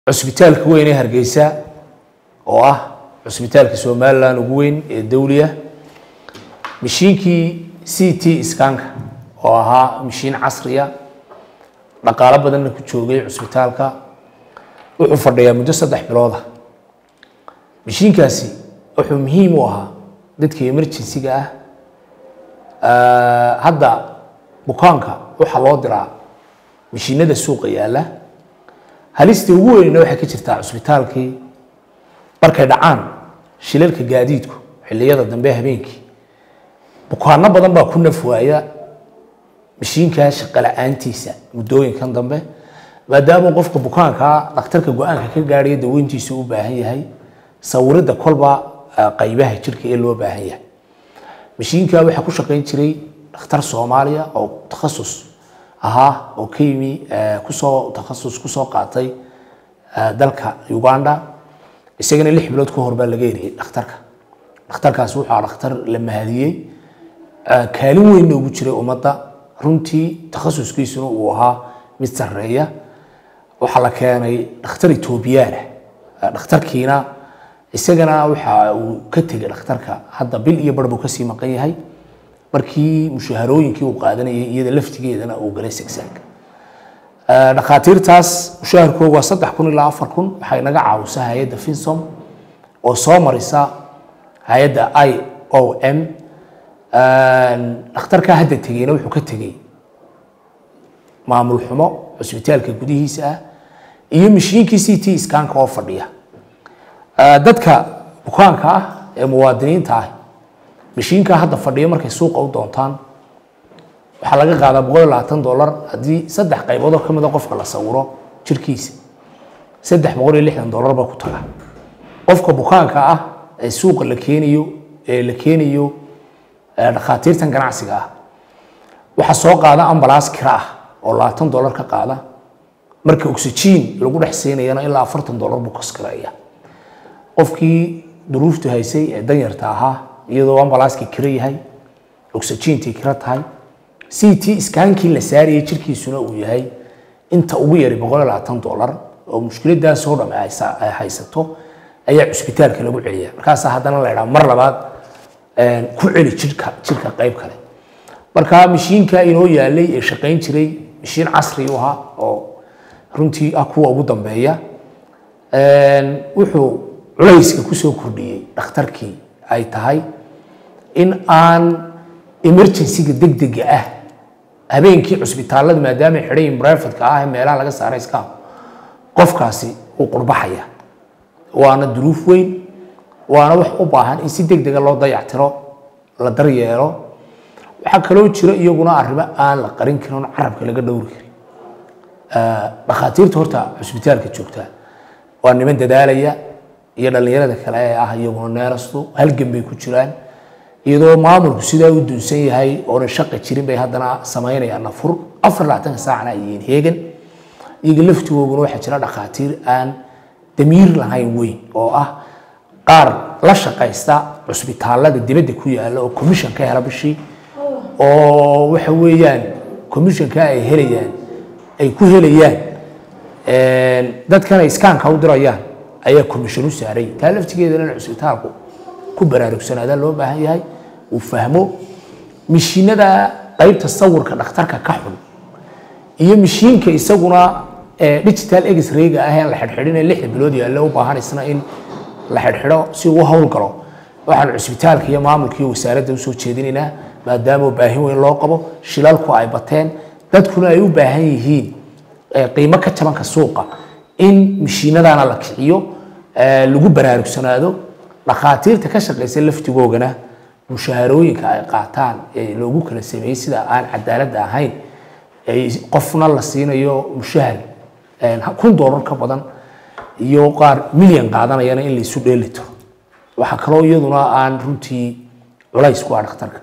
cusbitaalka weyn ee hargeysa oo ah cusbitaalka somalilan ugu weyn ee dawliya mashiinkii c t skanka oo ahaa mashiin casriya dhaqaalo badanna ku joogay cusbitaalka wuxuu fadhiyaa muddo saddex bilooda mashiinkaasi wuxuu muhiim u ahaa dadka emergency-ga ah hadda bukaanka waxaa loo diraa mashiinada suuqa yaalla halistii ugu weynna waxay ka jirtaa cusbitaalkii markay dhacaan shilalka gaadiidku xilliyada dambe habeenkii bukaano badan baa ku naf waaya mashiinkaa shaqo la-aantiisa muddooyinkan dambe maadaama qofka bukaankaa dhakhtarka go-aanka ka gaadhaya daweyntiisu u baahan yahay sawiridda kolba qaybaha jirka ee loo baahan yahay mashiinkaa waxaa ku shaqayn jiray dhakhtar soomaaliya oo takhasus ahaa oo ka yimi kusoo takhasus kusoo qaatay dalka uganda isagana lix bilood ka hor baa laga eriyey dhakhtarka dhakhtarkaasi wuxuu ahaa dhakhtar la mahadiyey kaalin weynna ugu jiray ummadda runtii takhasuskiisuna uu ahaa mid sarreeya waxaa la keenay dhakhtar etoobiyaana dhakhtarkiina isagana waxa uu ka tegay dhakhtarka hadda bil iyo bar buu kasii maqan yahay markii mushaharooyinkii uu qaadanayay iyada laftigeedana uu galay segsaanka dhakhaatiirtaas mushaharkooga waa saddex kun ilaa afar kun waxay naga caawisaa hay-adda finsom oo soo marisa hay-adda i o m dhakhtarkaa hadda tegeyna wuxuu ka tegey maamul xumo cusbitaalka gudihiisa ah iyo mashiinkii c t skanka oo fadhiya dadka bukaanka ah ee muwaadiniinta ah mashiinkaa hadda fadhiya markay suuqa u doontaan waxaa laga qaadaa boqol iyo labaatan dollar haddii saddex qaybood oo ka mida qofka la sawiro jirkiisa saddex boqol iyo lixdan dollar baa ku taga qofka bukaanka ah ee suuqa la keenayo ee la keenayo dhakhaatiirtan ganacsiga ah waxaa soo qaada ambalaas kira ah oo labaatan dollar ka qaada marka oxygen lagu dhex siinayana ilaa afartan dollar buu kaskireeya qofkii duruuftu haysay ee danyarta ahaa iyadoo ambalaaskii kiro yahay oxygentii kiro tahay c t iskaankii la saarayay jirkiisuna uu yahay inta ugu yari boqol iyo labaatan dollar oo mushkiladaasoo dham ay haysato ayaa cusbitaalka lagu celiya markaasaa haddana la idhaha mar labaad ku celi jirka jirka qayb kale marka mashiinka inoo yaalay ee shaqayn jiray mashiin casri u ahaa oo runtii ah kuwa ugu dambeeya wuxuu culayska kusoo kordhiyey dhakhtarkii ay tahay in aan emergencyga degdega ah habeenkii cusbitaalada maadaama ay xidhan yihin brifadka ah ee meelaha laga saaray iska qofkaasi uu qurbaxaya waana duruuf weyn waana wax u baahan in si degdega loo dayactiro la daryeelo waxaa kaloo jiro iyaguna arrimo aan la qarin karin oon carabka laga dhowri karin dhakhaatiirta horta cusbitaalka joogta waa niman dadaalaya iyo dhallinyarada kale ee ah iyaguna neerastu halgan bay ku jiraan iyadoo maamulku sidaa u duunsan yahay oonan shaqa jirin bay haddana samaynayaan nafur afar labaatanka saacna ay yihiin heegan iyaga laftigooguna waxaa jira dhakhaatiir aan damiir lahayn weyn oo ah qaar la shaqaysta cusbitaalada dibadda ku yaalla oo commission ka hela bishii oo waxa weeyaan commissionka ay helayaan ay ku helayaan dadkan ay iskaanka u dirayaan ayaa commission u saaray taa laftigeedana in cusbitaalku ku baraarugsanaada loo baahan yahay uu fahmo mishiinada qaybta sawirka dhakhtarka ka xun iyo mishiinka isaguna digital x-rayga ah aan la xidhxidhin ee lixda bilood yaalla u baahan isna in la xidhxidho si uu howlgalo waxaan cusbitaalka iyo maamulka iyo wasaaradda usoo jeedinaynaa maadaama baahin weyn loo qabo shilalku ay bateen dadkuna ay u baahan yihiin qiimo ka jabanka suuqa in mishiinadana la kiciyo lagu baraarugsanaado dhakhaatiirta ka shaqaysa laftigoogana mushaharooyinka ay qaataan ee loogu kala sameeyey sida aan cadaaladda ahayn qofna la siinayo mushahar kun dollar ka badan iyo qaar milyan qaadanayana in laysu dheelitiro waxaa kaloo iyaduna aan runtii culays ku ah dhakhtarka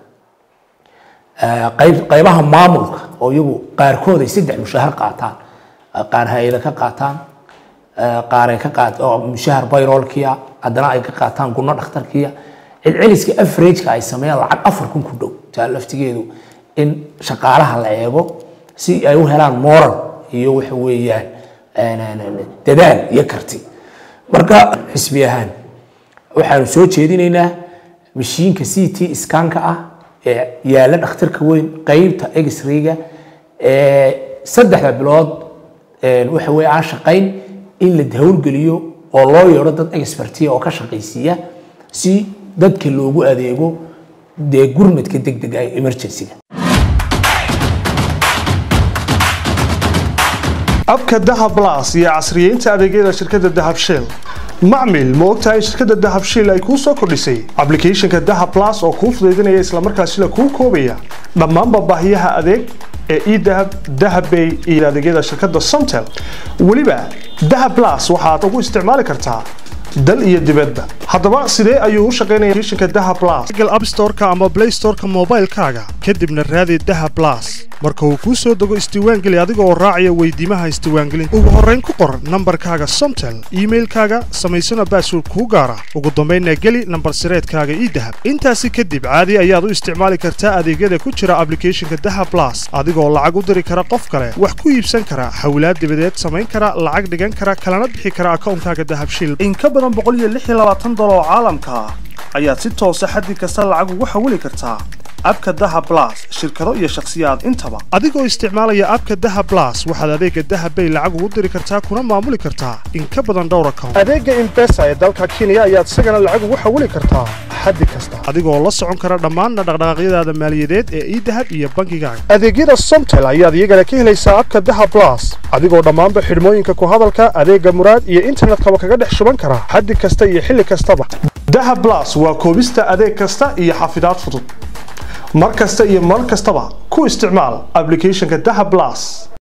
qaybaha maamulka oo iyagu qaarkood ay saddex mushahar qaataan qaar hay-ada ka qaataan qaar ay ka qaat oo mushahar bayrolkiya haddana ay ka qaataan gunno dhakhtarkiya celceliska averageka ay sameeyaan lacag afar kun ku dhow taa laftigeedu in shaqaalaha la eego si ay u helaan moral iyo waxa weeyaan dadaal iyo karti marka xisbi ahaan waxaanu soo jeedinaynaa mashiinka c t skanka ah ee yaalla dhakhtarka weyn qeybta exrayga ee saddexda bilood waxa weye aan shaqayn in la howlgeliyo oo loo yeedho dad expertiya oo ka shaqaysiiya si dadka loogu adeego dee gurmadka deg dega ee emergencyga abka dahab blas iyo casriyeynta adeegyada shirkadda dahab shell macmil ma ogtahay in shirkadda dahab shell ay kuu soo kordhisay ablicathonka dahab blas oo kuu fudaydinaya islamarkaasina kuu koobaya dhammaanba baahiyaha adeeg ee edahab dahabbay iyo adeegyada shirkadda somtel weliba dahab blas waxaad ugu isticmaali kartaa dal iyo dibadba haddaba sidee ayuu u shaqaynaya applicationka dahab blas google app store-ka ama play store-ka moobaylkaaga kadibna raadi dahab blas marka uu kuu soo dego isdiiwaangeli adiga oo raacaya weydiimaha isdiiwaangelinta ugu horrayn ku qor nambarkaaga somtel iimailkaaga samaysana baasword kuu gaara ugu dambaynna geli nambar sireedkaaga ii dahab intaasi kadib caadi ayaad u isticmaali kartaa adeegyada ku jira ablicathonka dahab blas adigoo lacag u diri kara qof kale wax ku iibsan kara xawlaad dibadeed samayn kara lacag dhigan kara kalana bixi kara akawnkaaga dahab shil in ka badan boqoliyoaaatan dolar oo caalamka ah ayaad si toosa xaddi kasta lacag ugu xawili kartaa abka daha blas shirkado iyo shakhsiyaad intaba adigoo isticmaalaya abka daha blas waxaad adeega dahabbay lacag ugu diri kartaa kuna maamuli kartaa in ka badan dhowr account adeega imbesa ee dalka kenya ayaad isagana lacag ugu xawili kartaa xaddi kasta adigoo la socon kara dhammaanna dhaqdhaqaaqyadaada maaliyadeed ee idahab iyo bangigaaga adeegyada somtel ayaad iyagana ka helaysaa abka daha blas adigoo dhammaanba xidhmooyinka ku hadalka adeega muraad iyo internetkaba kaga dhex shuban kara xaddi kasta iyo xilli kastaba daha blas waa koobista adeeg kasta iyo xafidaad fudud mar kasta iyo mar kastaba ku isticmaal ablicathonka daha blas